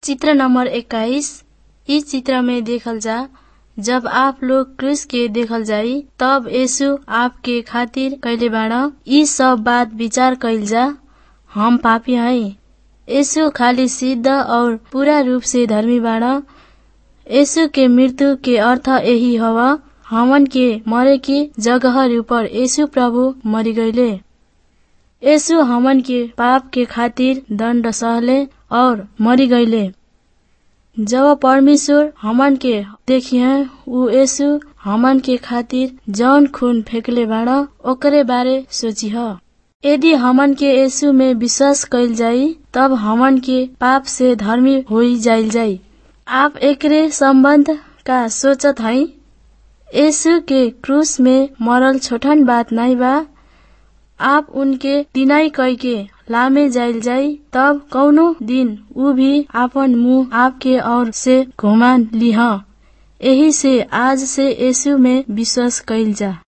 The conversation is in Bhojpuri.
चित्र नंबर इक्कीस इ चित्र में देखल जा जब आप लोग क्रूस के देखल जाई तब यीशु आपके खातिर कैले बाड़ इ सब बात विचार कइल जा हम पापी हई यीशु खाली सिद्ध और पूरा रूप से धर्मी बाड़ यीशु के मृत्यु के अर्थ यही हव हमन के मरे की जगह ऊपर यीशु प्रभु मरी गईले यीशु हमन के पाप के खातिर दंड सहले और मरी गईले जब परमेश्वर हमन के देखिए उ यीशु हमन के खातिर जौन खून फेंकले बाड़ ओकरे बारे सोचिह यदि हमन के यीशु में विश्वास कइल जाई तब हमन के पाप से धर्मी होई जाइल जाई आप एकरे संबंध का सोचत हई यीशु के क्रूस में मरल छोटन बात नहीं बा आप उनके दिनाई कई के लामे जाइल जाई तब कौनो दिन उ भी आपन मुंह आपके और से घुमा लिह यही से आज से यीशु में विश्वास कइल जा